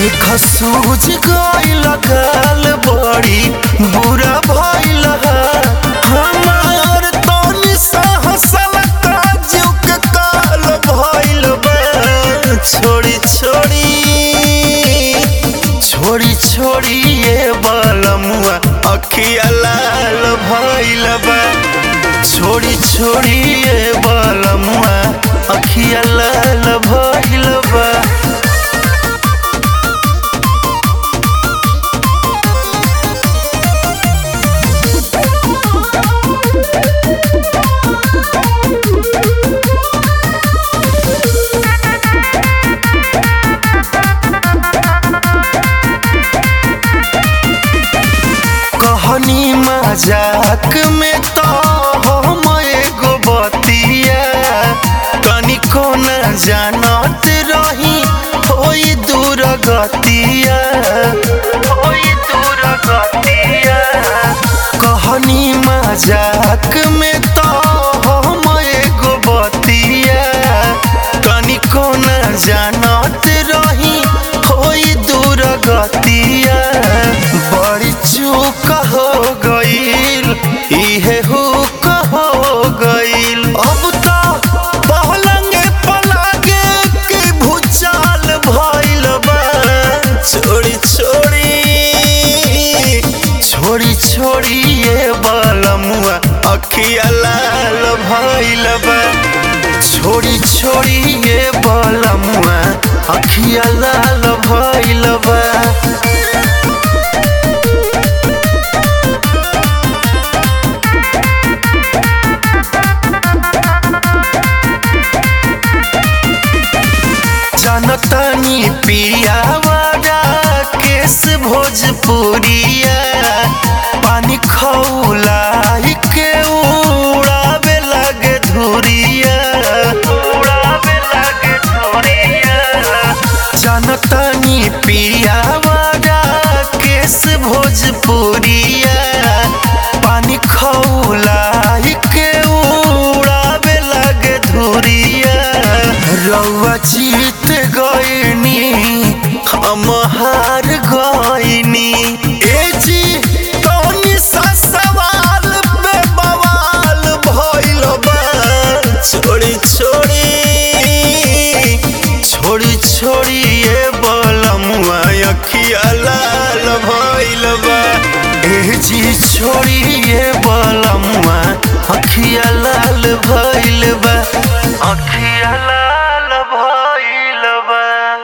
देख सूझ गइल गाल बड़ी बुरा भइल हमार तनी सा हसल काजू के काल भइल बा छोड़ी छोड़ी छोड़ी छोड़ी ये बलमुआ अखिया लाल भइल बा छोड़ी छोड़ी ये बलमुआ अखिया लाल भइल बा कहनी मजाक में तो हम एगो बतिया तनिको न जानत रही होई दूर गतिया होई दूर गतिया कहनी मजाक में तो हम एगो बतिया तनिको न जानत रही होई दूर गतिया बड़ी चूक हो गईल इहे हुक हो गईल अब तो पहलंगे पलागे के भूचाल भइल बा छोड़ी छोड़ी छोड़ी छोड़ी ये बलमुआ अखिया लाल भइल बा छोड़ी छोड़ी ये बलमुआ अखिया लाल भइल बा जनतनी पियावारा केस भोजपुरिया पानी खौला के उड़ावे लगे धुरिया उड़ावे लगे धुरिया जनतनी पियावारा केस भोजपुरिया पानी खौला के उड़ावे लगे धुरिया रउआ जीत गईनी हम हार गईनी ए जी तनी सा सवाल पे बवाल भइल बा छोड़ी छोड़ी छोड़ी छोड़ी ये बलमुआ अखिया लाल भइल बा ए जी छोड़ी ये बलमुआ अखिया लाल भइल बा